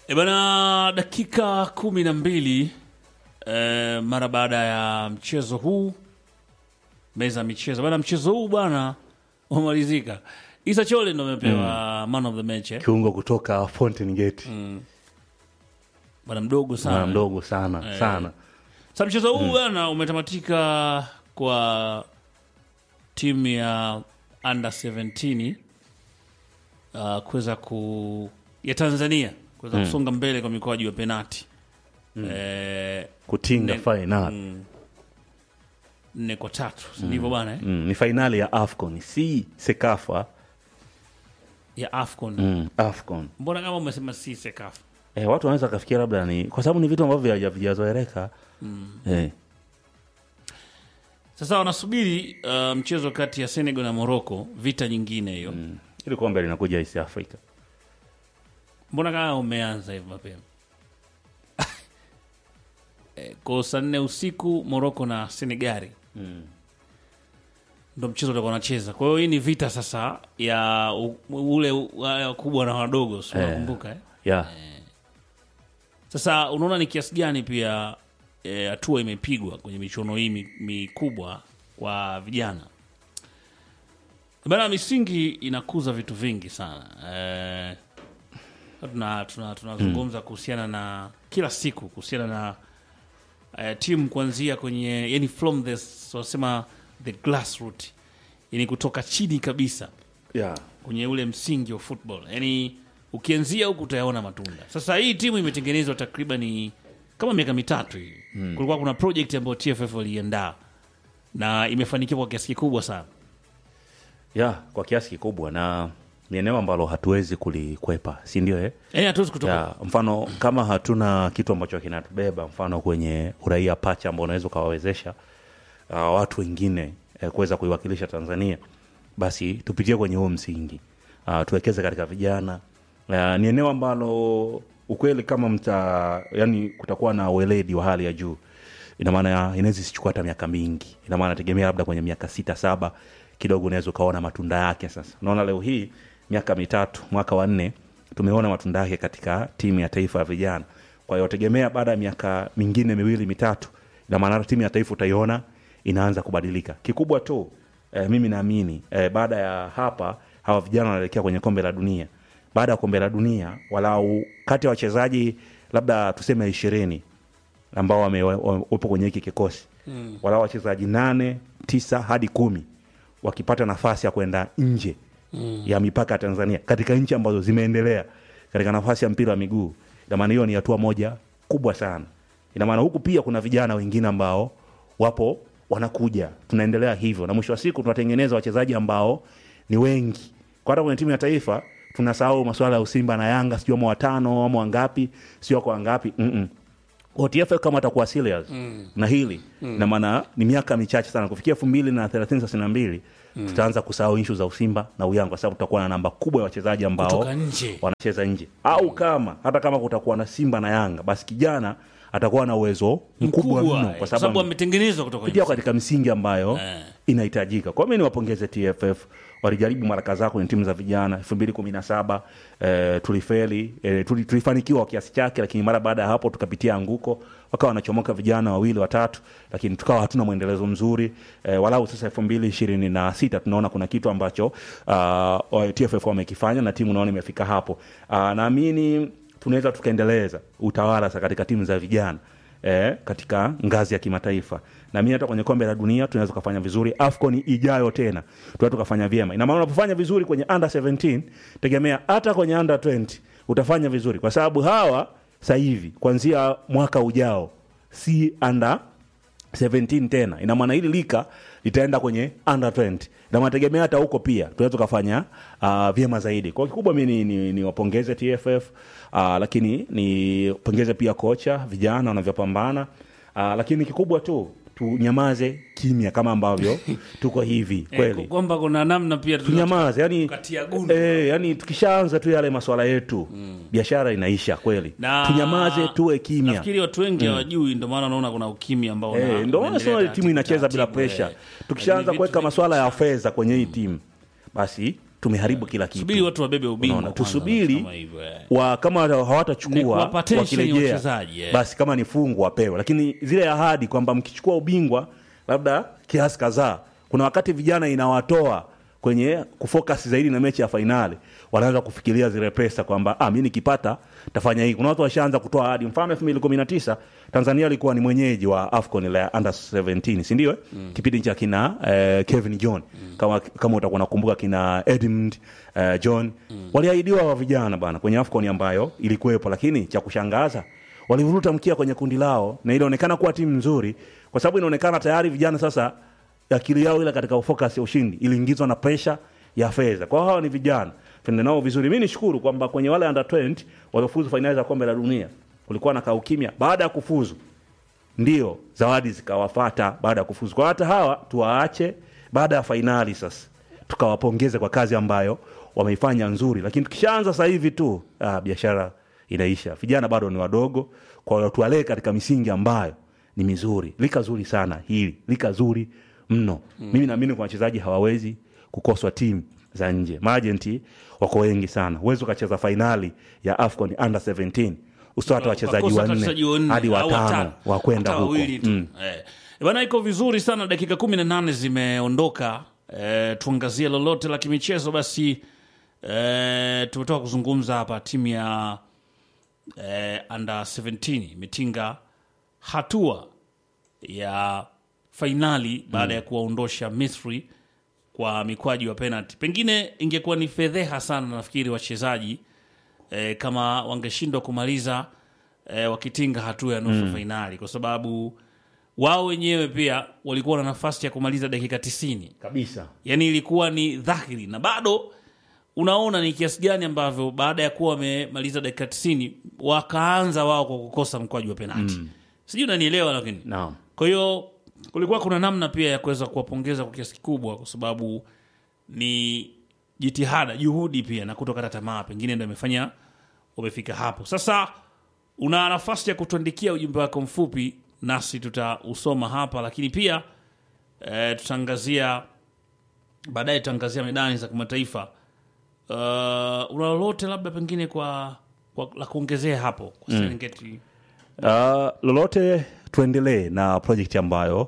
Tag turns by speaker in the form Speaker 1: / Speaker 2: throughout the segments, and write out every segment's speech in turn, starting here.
Speaker 1: E bana, dakika kumi na mbili e, mara baada ya mchezo huu meza ya michezo bana, mchezo huu bwana umemalizika. Isa Chole ndo amepewa man of the match eh?
Speaker 2: kiungo kutoka Fountain Gate
Speaker 1: bwana mdogo sana
Speaker 2: Bwana mdogo sana sana
Speaker 1: Sa mchezo huu bwana umetamatika kwa timu ya under 17 uh, kuweza ku ya Tanzania kuweza kusonga mbele kwa mikwaju ya penati eh,
Speaker 2: kutinga
Speaker 1: Ne-
Speaker 2: fainali
Speaker 1: nne kwa tatu si ndivyo bwana eh?
Speaker 2: mm, ni fainali ya AFCON si Sekafa
Speaker 1: ya AFCON
Speaker 2: mm, AFCON
Speaker 1: mbona kama umesema si sekafu
Speaker 2: eh, watu wanaweza kafikia labda ni kwa sababu ni vitu ambavyo havija- havijazoeleka eh,
Speaker 1: sasa wanasubiri uh, mchezo kati ya Senegal na Morocco vita nyingine hiyo
Speaker 2: ili kombe linakuja East Africa
Speaker 1: mbona kama umeanza hivi mapema Eh, kwa saa nne usiku Morocco na Senegali ndo mchezo utakuwa unacheza. Kwa hiyo hii ni vita sasa ya u, ule u- wa- wakubwa na wadogo, si unakumbuka eh?
Speaker 2: yeah.
Speaker 1: Sasa unaona ni kiasi gani pia eh, hatua imepigwa kwenye michuano hii mi- mikubwa kwa vijana bana. Misingi inakuza vitu vingi sana eh, tuna tuna tunazungumza kuhusiana na kila siku kuhusiana na eh, timu kuanzia kwenye yani from the wanasema the grassroot yani kutoka chini kabisa
Speaker 2: Yeah.
Speaker 1: kwenye ule msingi wa football yani ukianzia huku utayaona matunda sasa hii timu imetengenezwa takriban kama miaka mitatu hivi kulikuwa kuna project ambayo tff waliiandaa na imefanikiwa kwa kiasi kikubwa sana
Speaker 2: Yeah, kwa kiasi kikubwa na ni eneo ambalo hatuwezi kulikwepa si ndio eh?
Speaker 1: yani hatuwezi kutoka
Speaker 2: ya, mfano kama hatuna kitu ambacho kinatubeba mfano kwenye uraia pacha ambao unaweza ukawawezesha uh, watu wengine eh, kuweza kuiwakilisha tanzania basi tupitie kwenye huo msingi uh, tuwekeze katika vijana uh, ni eneo ambalo ukweli kama mta yani kutakuwa na weledi wa hali ya juu ina maana ya- inaweza isichukua hata miaka mingi ina maana tegemea labda kwenye miaka sita saba kidogo unaweza ukaona matunda yake sasa unaona leo hii miaka mitatu mwaka wa nne tumeona matunda yake katika timu ya taifa ya vijana kwa hiyo tegemea baada ya miaka mingine miwili mitatu ina maana hata timu ya taifa utaiona inaanza kubadilika kikubwa tu eh, mimi naamini eh, baada ya hapa hawa vijana wanaelekea kwenye kombe la dunia baada ya kombe la dunia walau kati ya wachezaji labda tuseme ishirini ambao wame- wa- wa- wapo kwenye hiki kikosi mm. walau wachezaji nane tisa hadi kumi wakipata nafasi ya kwenda nje mm. ya mipaka ya tanzania katika nchi ambazo zimeendelea katika nafasi ya mpira wa miguu inamaana hiyo ni hatua moja kubwa sana inamaana huku pia kuna vijana wengine ambao wapo wanakuja tunaendelea hivyo na mwisho wa siku tunatengeneza wachezaji ambao ni wengi kwa hata kwenye timu ya taifa tunasahau masuala ya usimba na yanga sijui ama watano ama wangapi sio kwa wangapi Mm-mm. OTF kama atakuwa serious na hili na maana ni miaka michache sana kufikia elfu mbili na thelathini thelathini na mbili tutaanza kusahau inshu za usimba na uyanga kwa sababu tutakuwa na namba kubwa ya wachezaji ambao
Speaker 1: kutoka nje
Speaker 2: wanacheza nje au kama hata kama kutakuwa na simba na yanga basi kijana atakuwa na uwezo mkubwa
Speaker 1: mkubwa
Speaker 2: mno
Speaker 1: eh,
Speaker 2: kwa
Speaker 1: sababu
Speaker 2: sababu
Speaker 1: ametengenezwa kutoka
Speaker 2: kupitia
Speaker 1: nje.
Speaker 2: katika misingi ambayo
Speaker 1: Eh.
Speaker 2: inahitajika kwa mi niwapongeze tff walijaribu mara kadhaa kwenye timu za vijana elfu mbili kumi na saba eh, tulifeli eh, tuli, tulifanikiwa kwa kiasi chake lakini mara baada ya hapo tukapitia anguko wakawa wanachomoka vijana wawili watatu lakini tukawa hatuna mwendelezo mzuri eh, walau sasa elfu mbili ishirini na sita tunaona kuna kitu ambacho uh, tff wamekifanya na timu naona imefika hapo uh, naamini tunaweza tukaendeleza utawala sa katika timu za vijana eh, katika ngazi ya kimataifa na mi hata kwenye kombe la dunia tunaweza tukafanya vizuri afcon ijayo tena tunaweza tukafanya vyema ina maana unapofanya vizuri kwenye under 17 tegemea hata kwenye under 20 utafanya vizuri kwa sababu hawa sasa hivi kuanzia mwaka ujao si under 17 tena ina maana hili lika litaenda kwenye under 20 na mategemea hata huko pia tunaweza tukafanya uh, vyema zaidi kwa kikubwa mi ni, ni, ni wapongeze tff uh, lakini nipongeze pia kocha vijana wanavyopambana uh, lakini kikubwa tu tunyamaze kimya kama ambavyo tuko hivi
Speaker 1: Eh,
Speaker 2: kweli
Speaker 1: kwamba kuna namna pia tuna-
Speaker 2: tunyamaze yani,
Speaker 1: Tukatia gundu.
Speaker 2: eh, yani tukishaanza tu yale maswala yetu biashara inaisha kweli
Speaker 1: Na-
Speaker 2: tunyamaze tuwe kimya
Speaker 1: nafikiri watu wengi hawajui ndio maana unaona kuna ukimya ambao una-
Speaker 2: Eh, ndio maana
Speaker 1: unaendelea
Speaker 2: sema timu
Speaker 1: taratibu,
Speaker 2: inacheza bila
Speaker 1: taratibu,
Speaker 2: presha
Speaker 1: eh.
Speaker 2: tukishaanza
Speaker 1: Lakini
Speaker 2: kuweka
Speaker 1: vitu
Speaker 2: maswala ya fedha kwenye hii timu basi tumeharibu kila kitu
Speaker 1: subiri watu wabebe ubingwa
Speaker 2: Unaona,
Speaker 1: kwanza,
Speaker 2: tusubiri
Speaker 1: kama hivyo, eh.
Speaker 2: wa kama
Speaker 1: Ni
Speaker 2: hawatachukua
Speaker 1: kuwapa tension
Speaker 2: wakirejea
Speaker 1: wachezaji, eh.
Speaker 2: basi kama ni fungu wapewe lakini zile ahadi kwamba mkichukua ubingwa labda kiasi kadhaa kuna wakati vijana inawatoa kwenye kufocus zaidi na mechi ya fainali wanaanza kufikiria zile pesa kwamba ah, mi nikipata tafanya hii kuna watu washaanza kutoa ahadi mfano elfu mbili kumi na tisa tanzania alikuwa ni mwenyeji wa afcon la under 17 sindio eh? mm. kipindi cha kina eh, kevin john mm. kama, kama utakuwa nakumbuka kina edmund eh, john mm. waliahidiwa wa vijana bana kwenye afcon ambayo ilikuwepo lakini cha kushangaza walivuruta mkia kwenye kundi lao na ilionekana kuwa timu nzuri kwa sababu inaonekana tayari vijana sasa akili yao ile katika focus ya ushindi iliingizwa na presha ya fedha kwa hiyo hawa ni vijana tuende nao vizuri mi nishukuru kwamba kwenye wale under 20 waliofuzu fainali za kombe la dunia kulikuwa na kaukimya baada ya kufuzu ndio zawadi zikawafata baada ya kufuzu kwa hata hawa tuwaache baada ya fainali sasa tukawapongeze kwa kazi ambayo wameifanya nzuri lakini tukishaanza sasa hivi tu ah, biashara inaisha vijana bado ni wadogo kwa hiyo tuwalee katika misingi ambayo ni mizuri lika zuri sana hili lika zuri mno mm. mimi naamini kwa wachezaji hawawezi kukoswa timu za nje maajenti wako wengi sana huwezi ukacheza fainali ya afcon under 17 usitoa wachezaji
Speaker 1: Wakosa hata wachezaji
Speaker 2: wanne
Speaker 1: wanne
Speaker 2: hadi
Speaker 1: au
Speaker 2: watano wa kwenda
Speaker 1: hata
Speaker 2: huko
Speaker 1: wawili tu.
Speaker 2: mm.
Speaker 1: Eh. bana iko vizuri sana dakika kumi na nane zimeondoka eh, tuangazie lolote la kimichezo basi eh, tumetoka kuzungumza hapa timu ya eh, under 17 imetinga hatua ya fainali baada ya kuwaondosha misri kwa mikwaji wa penalty pengine ingekuwa ni fedheha sana nafikiri wachezaji e, kama wangeshindwa kumaliza e, wakitinga hatua ya nusu mm. fainali kwa sababu wao wenyewe pia walikuwa na nafasi ya kumaliza dakika tisini
Speaker 2: kabisa
Speaker 1: yani ilikuwa ni dhahiri na bado unaona ni kiasi gani ambavyo baada ya kuwa wamemaliza dakika tisini wakaanza wao kwa kukosa mkwaji wa penalti mm. sijui unanielewa lakini
Speaker 2: naam
Speaker 1: kwa hiyo kulikuwa kuna namna pia ya kuweza kuwapongeza kwa kiasi kikubwa, kwa sababu ni jitihada, juhudi pia na kutokata tamaa, pengine ndo imefanya umefika hapo. Sasa una nafasi ya kutuandikia ujumbe wako mfupi, nasi tutausoma hapa, lakini pia e, tutaangazia baadaye, tutaangazia medani za kimataifa. Uh, una lolote labda pengine kwa, kwa la kuongezea hapo kwa Serengeti?
Speaker 2: Uh, lolote tuendelee na project ambayo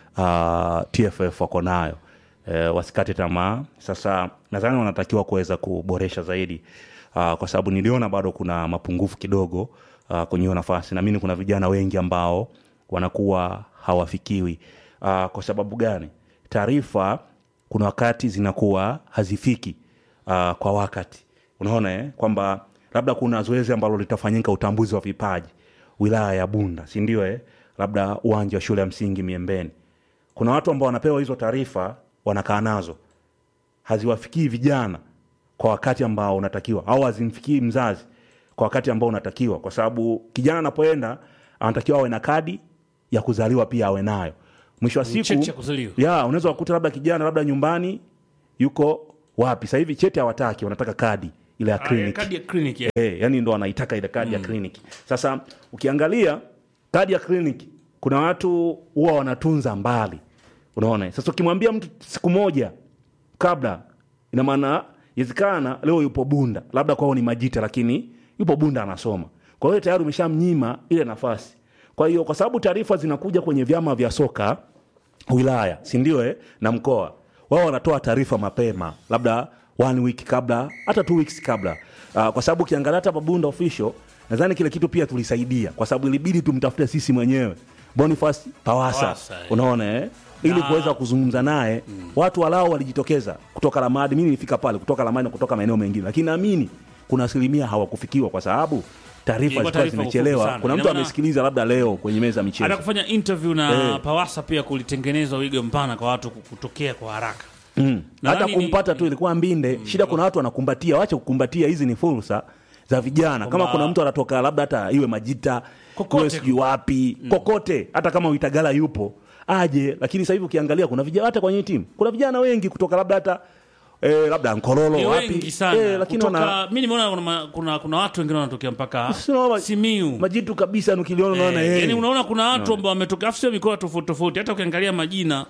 Speaker 2: uh, TFF wako nayo uh, wasikate tamaa. Sasa nadhani wanatakiwa kuweza kuboresha zaidi uh, kwa sababu niliona bado kuna mapungufu kidogo uh, kwenye hiyo nafasi. Naamini kuna vijana wengi ambao wanakuwa hawafikiwi. Uh, kwa sababu gani? Taarifa kuna wakati zinakuwa hazifiki uh, kwa wakati. Unaona eh? kwamba labda kuna zoezi ambalo litafanyika utambuzi wa vipaji wilaya ya Bunda, si ndio? Eh, labda uwanja wa shule ya msingi Miembeni. Kuna watu ambao wanapewa hizo taarifa, wanakaa nazo, haziwafikii vijana kwa wakati ambao unatakiwa, au hazimfikii mzazi kwa wakati ambao unatakiwa, kwa sababu kijana anapoenda anatakiwa awe na kadi ya kuzaliwa, pia awe nayo. Mwisho wa siku
Speaker 1: Cheti cha kuzaliwa.
Speaker 2: ya unaweza kukuta labda kijana labda nyumbani yuko wapi, sasa hivi cheti hawataki, wanataka kadi ile ya
Speaker 1: Ah,
Speaker 2: kliniki
Speaker 1: kadi ya kliniki ya.
Speaker 2: Eh, yani ndo anaitaka ile kadi ya kliniki. Sasa ukiangalia kadi ya kliniki, kuna watu huwa wanatunza mbali, unaona. Sasa ukimwambia mtu siku moja kabla, ina maana inawezekana leo yupo Bunda, labda kwao ni Majita, lakini yupo Bunda anasoma, kwa hiyo tayari umeshamnyima ile nafasi. Kwa hiyo kwa sababu taarifa zinakuja kwenye vyama vya soka wilaya, si ndio? Eh, na mkoa wao wanatoa taarifa mapema, labda one week kabla, hata two weeks kabla. Uh, kwa sababu ukiangalia hata Babunda official, nadhani kile kitu pia tulisaidia, kwa sababu ilibidi tumtafute sisi mwenyewe Boniface Pawasa,
Speaker 1: Pawasa, eh.
Speaker 2: unaona eh, ili
Speaker 1: Na-
Speaker 2: kuweza kuzungumza naye watu walao walijitokeza kutoka Lamadi. Mimi nilifika pale kutoka Lamadi na kutoka maeneo mengine, lakini naamini kuna asilimia hawakufikiwa kwa sababu taarifa
Speaker 1: Ilikuwa
Speaker 2: zilikuwa
Speaker 1: taarifa fupi
Speaker 2: zimechelewa.
Speaker 1: sana.
Speaker 2: Kuna
Speaker 1: Ina
Speaker 2: mtu
Speaker 1: maana-
Speaker 2: amesikiliza labda leo kwenye meza ya michezo
Speaker 1: hata kufanya interview na
Speaker 2: Eh.
Speaker 1: Pawasa pia kulitengenezwa wigo mpana kwa watu kutokea kwa haraka.
Speaker 2: Mm. hata
Speaker 1: Nadhani ni-
Speaker 2: kumpata tu ilikuwa mbinde shida kuna watu wanakumbatia wache kukumbatia hizi ni fursa za vijana kama
Speaker 1: Kwamba-
Speaker 2: kuna mtu anatoka labda hata iwe majita
Speaker 1: Kokote.
Speaker 2: iwe sijui wapi kokote hata kama uitagala yupo aje lakini sasa hivi ukiangalia kuna vijana hata kwenye hii timu kuna vijana wengi kutoka labda hata eh, labda nkorolo
Speaker 1: Ni
Speaker 2: wapi
Speaker 1: wengi sana.
Speaker 2: eh, lakini
Speaker 1: Kutoka,
Speaker 2: wana
Speaker 1: mi nimeona kuna, ma- kuna, kuna watu wengine wanatokea mpaka
Speaker 2: Sio ma-
Speaker 1: Simiu.
Speaker 2: majitu kabisa ukiliona unaona
Speaker 1: Eh,
Speaker 2: eh,
Speaker 1: yani unaona kuna watu ambao wametoka afu sio mikoa tofauti tofauti. Hata ukiangalia majina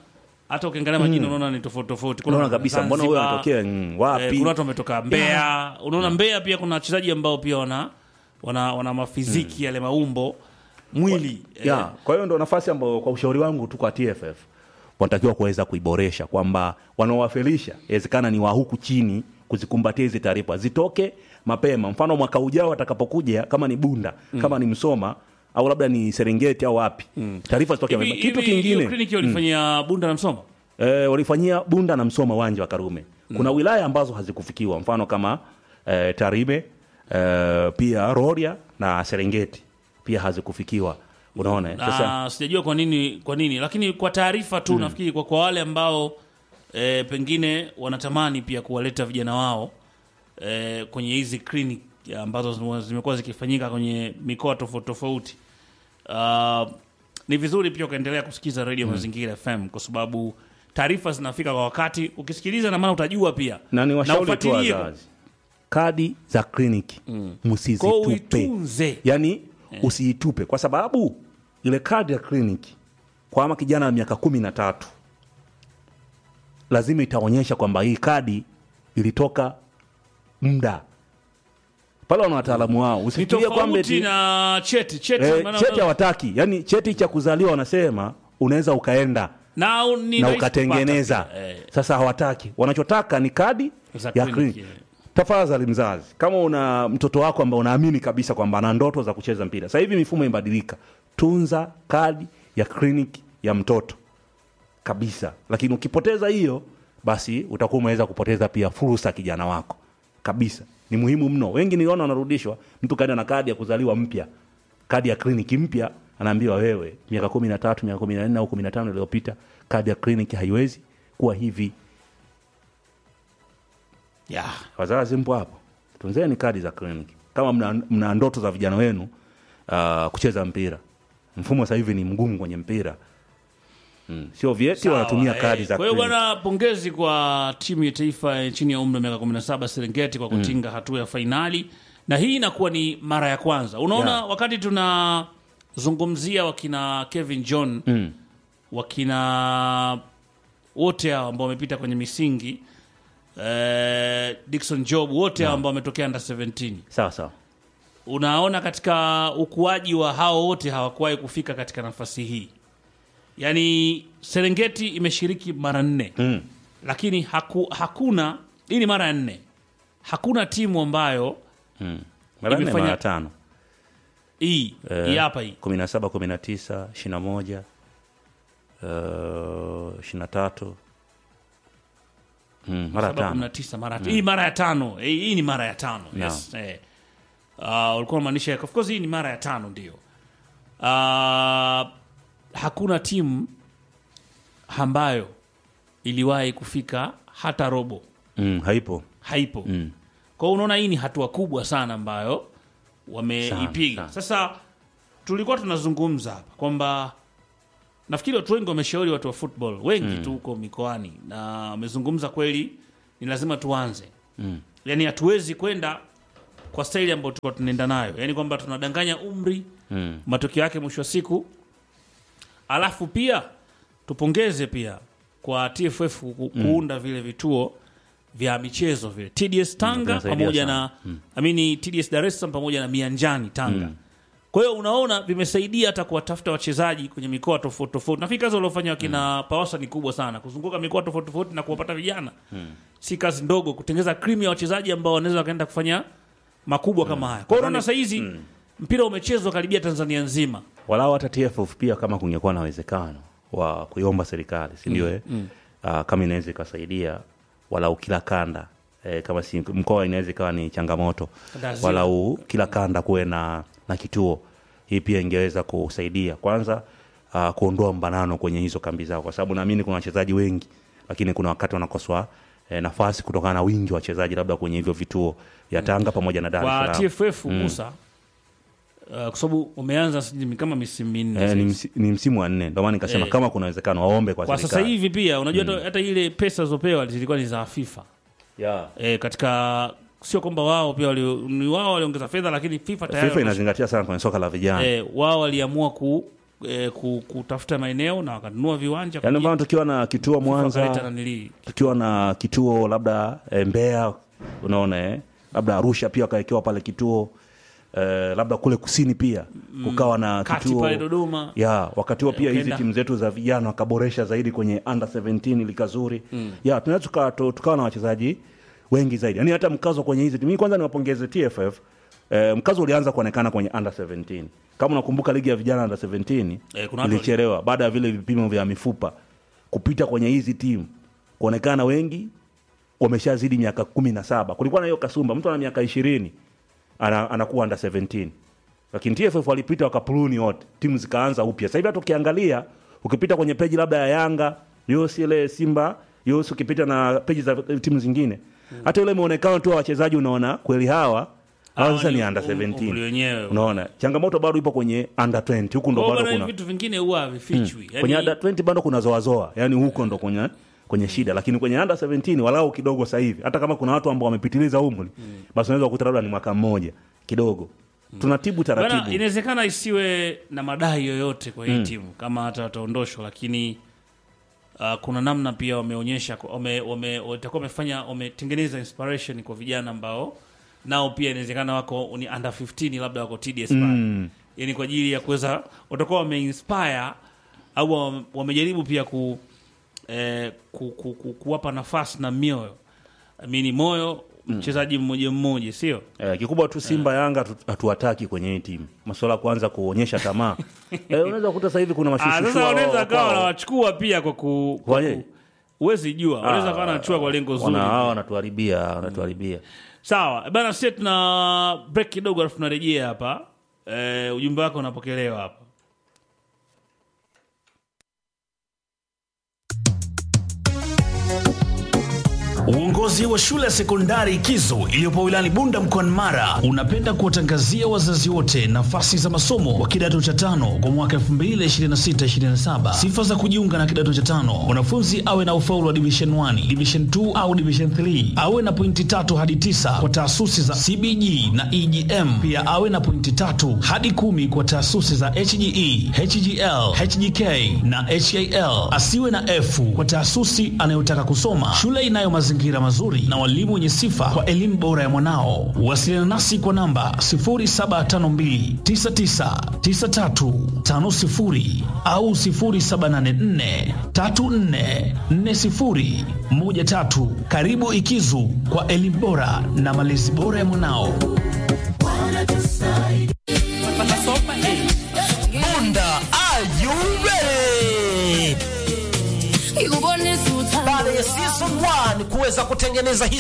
Speaker 1: hata ukiangalia majina unaona ni tofauti tofauti Kuna
Speaker 2: unaona kabisa mbona huyo
Speaker 1: Zanzibar,
Speaker 2: anatokea mm,
Speaker 1: eh,
Speaker 2: wapi
Speaker 1: kuna watu wametoka Mbeya unaona Mbeya pia kuna wachezaji ambao pia wana wana, wana mafiziki yale maumbo mwili eh,
Speaker 2: ya kwa hiyo ndo nafasi ambayo kwa ushauri wangu tu kwa TFF wanatakiwa kuweza kuiboresha kwamba wanaowafilisha inawezekana ni wa huku chini kuzikumbatia hizi taarifa zitoke mapema mfano mwaka ujao atakapokuja kama ni bunda kama ni msoma au labda ni serengeti au wapi taarifa zitoke
Speaker 1: hivi-
Speaker 2: mapema. kitu
Speaker 1: hivi hiyo
Speaker 2: kingine
Speaker 1: kliniki walifanyia Bunda na Msoma
Speaker 2: e, walifanyia bunda na msoma uwanja wa karume kuna wilaya ambazo hazikufikiwa mfano kama e, tarime e, pia roria na serengeti pia hazikufikiwa unaona eh? sasa
Speaker 1: na sijajua kwa nini kwa nini lakini kwa taarifa tu nafikiri kwa, kwa wale ambao e, pengine wanatamani pia kuwaleta vijana wao e, kwenye hizi clinic ambazo zime- zimekuwa zikifanyika kwenye mikoa tofauti tofauti uh, ni vizuri pia ukaendelea kusikiza redio mazingira fm kwa sababu taarifa zinafika kwa wakati ukisikiliza na maana utajua pia
Speaker 2: na ni washauri tu
Speaker 1: ufuatilie.
Speaker 2: wazazi kadi za kliniki
Speaker 1: Kwa hiyo
Speaker 2: msizitupe
Speaker 1: uitunze
Speaker 2: yaani usiitupe kwa sababu ile kadi ya kliniki kwa ama kijana wa miaka kumi na tatu lazima itaonyesha kwamba hii kadi ilitoka muda pale wana wataalamu wao
Speaker 1: ni
Speaker 2: usifikirie kwamba
Speaker 1: tofauti
Speaker 2: eti-
Speaker 1: na cheti cheti,
Speaker 2: eh,
Speaker 1: maana-
Speaker 2: cheti hawataki yaani cheti cha kuzaliwa wanasema unaweza ukaenda
Speaker 1: na, ni
Speaker 2: na
Speaker 1: rahisi
Speaker 2: ukatengeneza
Speaker 1: kupata. Eh,
Speaker 2: sasa hawataki wanachotaka ni kadi
Speaker 1: za
Speaker 2: ya
Speaker 1: kliniki,
Speaker 2: kliniki
Speaker 1: eh.
Speaker 2: tafadhali mzazi kama una mtoto wako ambaye unaamini kabisa kwamba ana ndoto za kucheza mpira sasa hivi mifumo imebadilika tunza kadi ya kliniki ya mtoto kabisa lakini ukipoteza hiyo basi utakuwa umeweza kupoteza pia fursa kijana wako kabisa ni muhimu mno wengi niliona wanarudishwa mtu kaenda na kadi ya kuzaliwa mpya kadi ya kliniki mpya anaambiwa wewe miaka kumi na tatu miaka kumi na nne au kumi na tano iliyopita kadi ya kliniki haiwezi kuwa hivi
Speaker 1: yeah.
Speaker 2: wazazi mpo hapo tunzeni kadi za kliniki kama mna, mna ndoto za vijana wenu uh, kucheza mpira mfumo sasa hivi ni mgumu kwenye mpira mm. sio vyeti
Speaker 1: Sawa,
Speaker 2: wanatumia
Speaker 1: eh,
Speaker 2: kadi za
Speaker 1: Kwa hiyo
Speaker 2: kliniki
Speaker 1: bwana, pongezi kwa timu ya taifa ya chini ya umri wa miaka 17 Serengeti kwa kutinga hatua ya fainali, na hii inakuwa ni mara ya kwanza. Unaona,
Speaker 2: Yeah.
Speaker 1: wakati tunazungumzia wakina Kevin John
Speaker 2: mm.
Speaker 1: wakina wote hao ambao wamepita kwenye misingi eh, Dickson Job wote hao ambao wametokea under 17
Speaker 2: sawa sawa
Speaker 1: unaona katika ukuaji wa hao wote hawakuwahi kufika katika nafasi hii yaani serengeti imeshiriki mara nne
Speaker 2: mm.
Speaker 1: lakini haku, hakuna hii ni mara ya nne hakuna timu ambayo
Speaker 2: mm. mara nne
Speaker 1: Imefanya-
Speaker 2: mara tano
Speaker 1: hii hii hapa hii
Speaker 2: kumi na saba kumi na tisa ishiri na moja ishiri na tatu mm, mara
Speaker 1: Saba, kumi na
Speaker 2: tano
Speaker 1: tisa, mara hii mara ya tano hii hii ni mara ya tano yes. eh. uh, ulikuwa unamaanisha of course hii ni mara ya tano ndio uh, hakuna timu ambayo iliwahi kufika hata robo
Speaker 2: mm, haipo
Speaker 1: haipo
Speaker 2: mm.
Speaker 1: kwa hiyo unaona hii ni hatua kubwa sana ambayo wameipiga
Speaker 2: Sana,
Speaker 1: sasa tulikuwa tunazungumza hapa kwamba nafikiri watu wengi wameshauri watu wa football wengi tu huko mikoani na wamezungumza kweli ni lazima tuanze
Speaker 2: Mm.
Speaker 1: yaani hatuwezi kwenda kwa staili ambayo tulikuwa tunaenda nayo yaani kwamba tunadanganya umri
Speaker 2: Mm.
Speaker 1: matokeo yake mwisho wa siku alafu pia tupongeze pia kwa TFF ku- kuunda vile vituo vya michezo vile TDS Tanga
Speaker 2: vinasaidia
Speaker 1: pamoja
Speaker 2: sana.
Speaker 1: na amini TDS Dar es Salaam pamoja na Mianjani Tanga. Kwa hiyo unaona vimesaidia hata kuwatafuta wachezaji kwenye mikoa tofauti tofauti. Nafikiri kazi waliofanya wakina Pawasa ni kubwa sana, kuzunguka mikoa tofauti tofauti na kuwapata vijana si kazi ndogo, kutengeza krimu ya wachezaji ambao wanaweza wakaenda kufanya makubwa kama haya. Kwa hiyo unaona saa hizi mpira umechezwa karibia Tanzania nzima.
Speaker 2: walau hata TFF pia kama kungekuwa na uwezekano wa kuiomba serikali si ndio eh? Ah, kama inaweza ikasaidia walau kila kanda eh, kama si mkoa inaweza ikawa ni changamoto
Speaker 1: Lazima.
Speaker 2: walau kila kanda kuwe na, na kituo hii pia ingeweza kusaidia kwanza uh, kuondoa mbanano kwenye hizo kambi zao kwa sababu naamini kuna wachezaji wengi lakini kuna wakati wanakoswa eh, nafasi kutokana na wingi wa wachezaji labda kwenye hivyo vituo vya Tanga pamoja na Dar es
Speaker 1: Kwa
Speaker 2: Salaam
Speaker 1: TFF Musa uh, kwa sababu umeanza sijui kama misimu minne
Speaker 2: Eh, ni,
Speaker 1: sasa.
Speaker 2: msi, ni msimu wa nne ndio maana nikasema
Speaker 1: Eh.
Speaker 2: kama kuna uwezekano waombe kwa,
Speaker 1: kwa sasa
Speaker 2: serikali.
Speaker 1: hivi pia unajua hata hata ile pesa zopewa zilikuwa ni za FIFA
Speaker 2: yeah.
Speaker 1: e, katika sio kwamba wao pia wali, ni wao waliongeza fedha lakini FIFA tayari
Speaker 2: FIFA inazingatia sana kwenye soka la vijana
Speaker 1: e, wao waliamua ku eh, ku- kutafuta maeneo na wakanunua viwanja
Speaker 2: yaani
Speaker 1: kuji-
Speaker 2: mfano tukiwa na kituo
Speaker 1: FIFA wakaleta
Speaker 2: Mwanza
Speaker 1: nanilii.
Speaker 2: tukiwa na kituo labda e, Mbeya unaona eh? labda Arusha pia wakawekewa pale kituo e, labda kule kusini pia kukawa na
Speaker 1: kati
Speaker 2: kituo
Speaker 1: pale Dodoma
Speaker 2: ya wakati huo pia hizi
Speaker 1: ukaenda-
Speaker 2: timu zetu za vijana wakaboresha zaidi kwenye under 17 lika zuri ya tunaweza tuka- tu- tukawa na wachezaji wengi zaidi yaani hata mkazo kwenye hizi timu Mimi kwanza niwapongeze TFF eh, mkazo ulianza kuonekana kwenye under 17 kama unakumbuka ligi ya vijana under 17
Speaker 1: Eh, kuna watu
Speaker 2: ilichelewa baada ya vile vipimo vya mifupa kupita kwenye hizi timu kuonekana wengi wameshazidi miaka kumi na saba kulikuwa na hiyo kasumba mtu ana miaka ishirini ana, anakuwa under 17 lakini TFF walipita wakapuluni wote timu zikaanza upya sasa hivi hata ukiangalia ukipita kwenye peji labda ya Yanga yosi ile Simba yosi ukipita na peji za timu zingine hata ule muonekano tu wa wachezaji unaona kweli hawa hawa
Speaker 1: Hawa
Speaker 2: sasa
Speaker 1: ni
Speaker 2: ni under
Speaker 1: um- umri
Speaker 2: 17
Speaker 1: wenyewe.
Speaker 2: unaona changamoto bado ipo kwenye under 20 huku ndo
Speaker 1: Kwa hiyo
Speaker 2: bado
Speaker 1: bwana,
Speaker 2: kuna
Speaker 1: vitu vingine huwa havifichwi Yaani-
Speaker 2: kwenye under 20 bado kuna zoazoa yani huko ndo kwenye kwenye shida lakini kwenye under 17 walau kidogo sasa hivi hata kama kuna watu ambao wamepitiliza umri basi unaweza kukuta labda ni mwaka mmoja kidogo tunatibu
Speaker 1: Bana,
Speaker 2: taratibu
Speaker 1: inawezekana isiwe na madai yoyote kwa hii timu kama hata wataondoshwa, lakini uh, kuna namna pia wameonyesha wame, wame, watakuwa wamefanya wametengeneza inspiration kwa vijana ambao nao pia inawezekana wako ni under 15 labda wako TDS pale
Speaker 2: Mm.
Speaker 1: yani kwa ajili ya kuweza watakuwa wameinspire au wame- wamejaribu pia ku, eh, ku, ku, ku, kuwapa nafasi na mioyo amini moyo mchezaji mmoja mmoja sio
Speaker 2: Eh, kikubwa tu Simba Yanga hatu- hatuwataki kwenye hii timu masuala ya kuanza kuonyesha tamaa eh, unaweza kukuta sasa hivi kuna
Speaker 1: Ah,
Speaker 2: mashushu
Speaker 1: sasa wanaweza kawa wanawachukua pia kwa ku, kwa
Speaker 2: Waje?
Speaker 1: ku huwezi jua wanaweza kawa wanachukua kwa lengo zuri
Speaker 2: hawa wanatuharibia wanatuharibia
Speaker 1: sawa bana sisi tuna break kidogo alafu tunarejea hapa eh, ujumbe wako unapokelewa hapa
Speaker 3: Uongozi wa shule ya sekondari Kizo iliyopo wilayani Bunda mkoani Mara unapenda kuwatangazia wazazi wote nafasi za masomo wa kidato cha tano kwa mwaka 2026-2027. Sifa za kujiunga na kidato cha tano: mwanafunzi awe na ufaulu wa division 1, division 2 au division 3, awe na pointi tatu hadi tisa kwa taasisi za CBG na EGM, pia awe na pointi tatu hadi kumi kwa taasisi za HGE, HGL, HGK na HAL. Asiwe na F kwa taasisi anayotaka kusoma. Shule inayo mazingira mazuri na walimu wenye sifa kwa elimu bora ya mwanao. Wasiliana nasi kwa namba 0752999350 au 0784344013. Karibu Ikizu kwa elimu bora na malezi bora ya mwanao.
Speaker 4: Bunda, are you ready? Baada ya season 1 kuweza kutengeneza historia